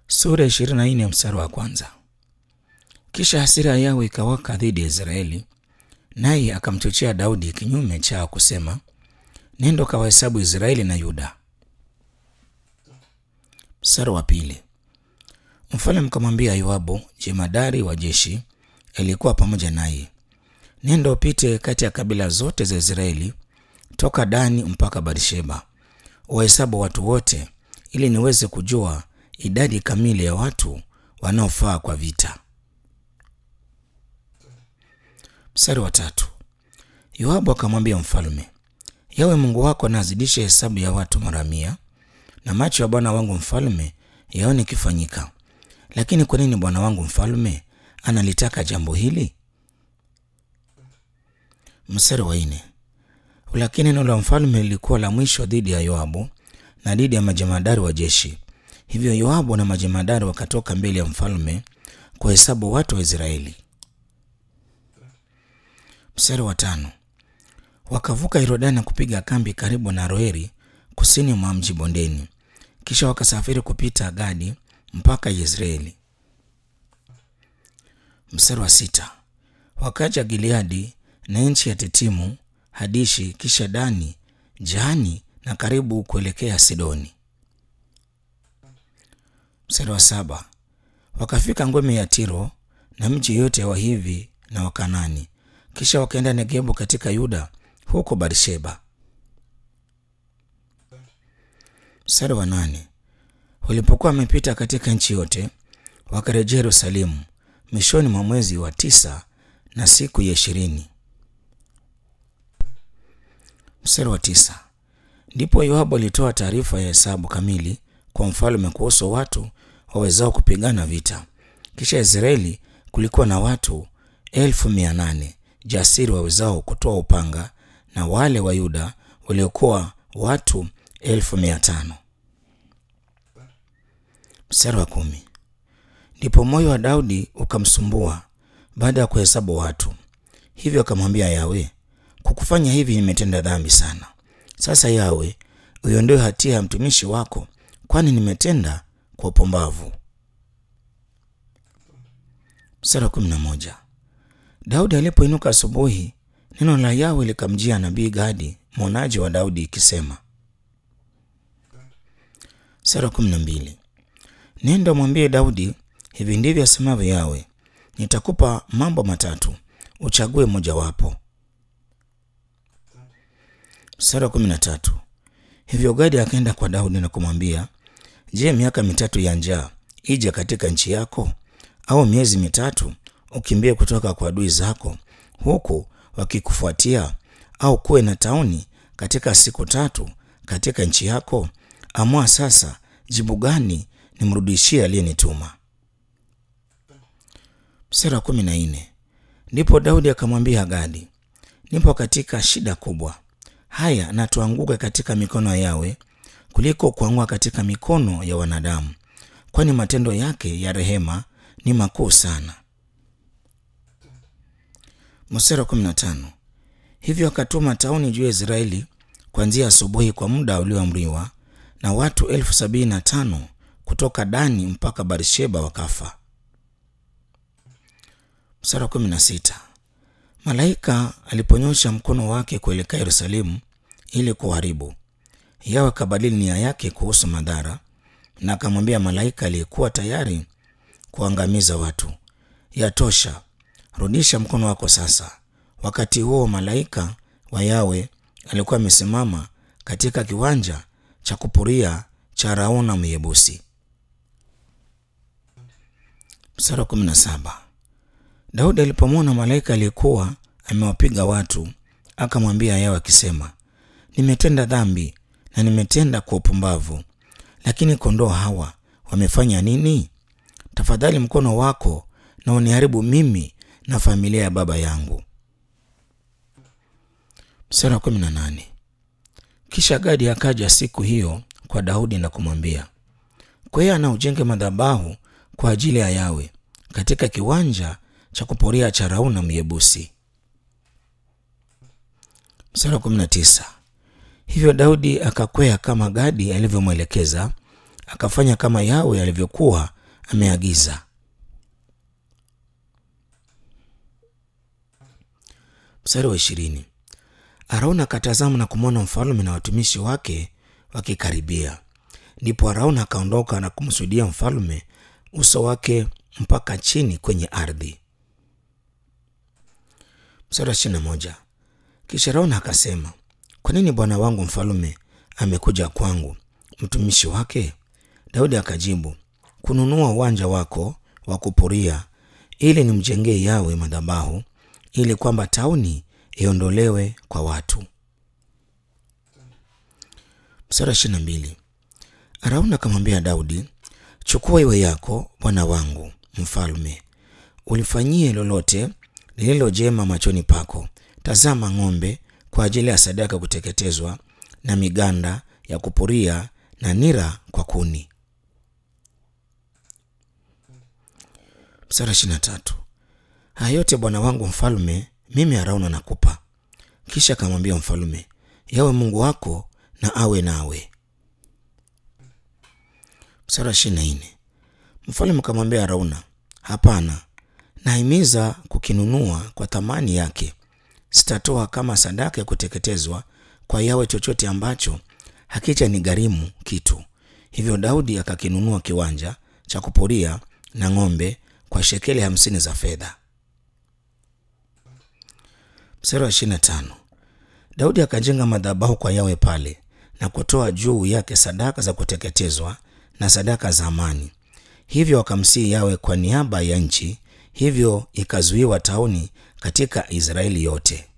Sura ishirini na nne mstari wa kwanza. Kisha hasira ya Yawe ikawaka dhidi ya Israeli, naye akamchochea Daudi kinyume chao kusema, nenda ukawahesabu Israeli na Yuda. Mstari wa pili. Mfalme mkamwambia Yoabu jemadari wa jeshi aliyekuwa pamoja naye, nenda upite kati ya kabila zote za Israeli toka Dani mpaka Barsheba, uwahesabu watu wote, ili niweze kujua idadi kamili ya watu wanaofaa kwa vita. Mstari wa tatu. Yoabu akamwambia mfalme, Yawe Mungu wako na azidishe hesabu ya watu mara mia, na macho ya bwana wangu mfalme yaone ikifanyika. Lakini kwa nini bwana wangu mfalme analitaka jambo hili? Mstari wa nne. Lakini neno la mfalme lilikuwa la mwisho dhidi ya Yoabu na dhidi ya majemadari wa jeshi. Hivyo Yoabu na majemadari wakatoka mbele ya mfalme kuhesabu watu wa Israeli. Mstari wa tano. Wakavuka Yordani na kupiga kambi karibu na Roeri kusini mwa mji bondeni, kisha wakasafiri kupita Gadi mpaka Yezreeli. Mstari wa sita. Wakaja Gileadi na nchi ya Tetimu, Hadishi, kisha Dani, Jahani na karibu kuelekea Sidoni. Mstari wa saba. Wakafika ngome ya Tiro na mji yote ya Wahivi na Wakanani, kisha wakaenda Negebu katika Yuda huko Barsheba. Mstari wa nane. Walipokuwa wamepita katika nchi yote, wakarejea Yerusalemu mwishoni mwa mwezi wa tisa na siku ya ishirini. Mstari wa tisa. Ndipo Yoabu alitoa taarifa ya hesabu kamili kwa mfalme kuhusu watu wawezao kupigana vita. Kisha Israeli kulikuwa na watu elfu mia nane jasiri wawezao kutoa upanga na wale wa Yuda waliokuwa watu elfu mia tano. Mstari wa kumi. Ndipo moyo wa Daudi ukamsumbua baada ya kuhesabu watu, hivyo akamwambia Yawe, kwa kufanya hivi nimetenda dhambi sana. Sasa Yawe, uiondoe hatia ya mtumishi wako, kwani nimetenda kwa upumbavu. Mstari wa kumi na moja. Daudi alipoinuka asubuhi, neno la Yawe likamjia nabii Gadi mwonaji wa Daudi ikisema. Mstari wa kumi na mbili. Nenda mwambie Daudi, hivi ndivyo asemavyo Yawe, nitakupa mambo matatu, uchague mojawapo. Mstari wa kumi na tatu. Hivyo Gadi akaenda kwa Daudi na kumwambia, je, miaka mitatu ya njaa ije katika nchi yako, au miezi mitatu ukimbie kutoka kwa adui zako huku wakikufuatia, au kuwe na tauni katika siku tatu katika nchi yako? Amua sasa, jibu gani nimrudishie aliyenituma? Mstari wa kumi na nne. Ndipo Daudi akamwambia Gadi, nipo katika shida kubwa. Haya, na tuanguke katika mikono ya Yawe kuliko kuanguka katika mikono ya wanadamu, kwani matendo yake ya rehema ni makuu sana. Mstari wa kumi na tano. Hivyo akatuma tauni juu ya Israeli kuanzia asubuhi kwa muda ulioamriwa, na watu elfu sabini na tano kutoka Dani mpaka Barsheba wakafa. Mstari wa kumi na sita. Malaika aliponyosha mkono wake kuelekea Yerusalemu ili kuharibu, Yawe akabadili nia yake kuhusu madhara, na akamwambia malaika aliyekuwa tayari kuangamiza watu, yatosha, rudisha mkono wako sasa. Wakati huo malaika wa Yawe alikuwa amesimama katika kiwanja cha kupuria cha Arauna Myebusi. Mstari wa kumi na saba. Daudi alipomwona malaika aliyekuwa amewapiga watu, akamwambia Yawe akisema, nimetenda dhambi na nimetenda kwa upumbavu, lakini kondoo hawa wamefanya nini? Tafadhali mkono wako na uniharibu mimi na familia ya baba yangu. Mstari wa kumi na nane. Kisha Gadi akaja siku hiyo kwa Daudi na kumwambia, kwa hiyo ana ujenge madhabahu kwa ajili ya Yawe katika kiwanja cha kuporia cha Arauna Myebusi. Mstari wa kumi na tisa. Hivyo Daudi akakwea kama Gadi alivyomwelekeza, akafanya kama Yawe alivyokuwa ameagiza. Mstari wa ishirini. Arauna akatazama na kumwona mfalme na watumishi wake wakikaribia. Ndipo Arauna akaondoka na kumsujudia mfalme uso wake mpaka chini kwenye ardhi. Mstari wa ishirini na moja. Kisha Arauna akasema, kwa nini bwana wangu mfalme amekuja kwangu mtumishi wake? Daudi akajibu, kununua uwanja wako wa kupuria ili nimjengee Yawe madhabahu ili kwamba tauni iondolewe kwa watu. Mstari wa ishirini na mbili. Arauna akamwambia Daudi, chukua iwe yako bwana wangu mfalme, ulifanyie lolote lililo jema machoni pako. Tazama ng'ombe kwa ajili ya sadaka ya kuteketezwa na miganda ya kupuria na nira kwa kuni. Mstari wa ishirini na tatu. Haya yote bwana wangu mfalme, mimi Arauna nakupa. Kisha akamwambia mfalme, Yawe Mungu wako na awe nawe. Mstari wa ishirini na nne. Mfalme akamwambia Arauna, hapana, nahimiza kukinunua kwa thamani yake. Sitatoa kama sadaka ya kuteketezwa kwa Yawe chochote ambacho hakija ni gharimu kitu. Hivyo Daudi akakinunua kiwanja cha kupuria na ng'ombe kwa shekeli hamsini za fedha. Mstari wa ishirini na tano. Daudi akajenga madhabahu kwa Yawe pale na kutoa juu yake sadaka za kuteketezwa na sadaka za amani. Hivyo akamsihi Yawe kwa niaba ya nchi, hivyo ikazuiwa tauni katika Israeli yote.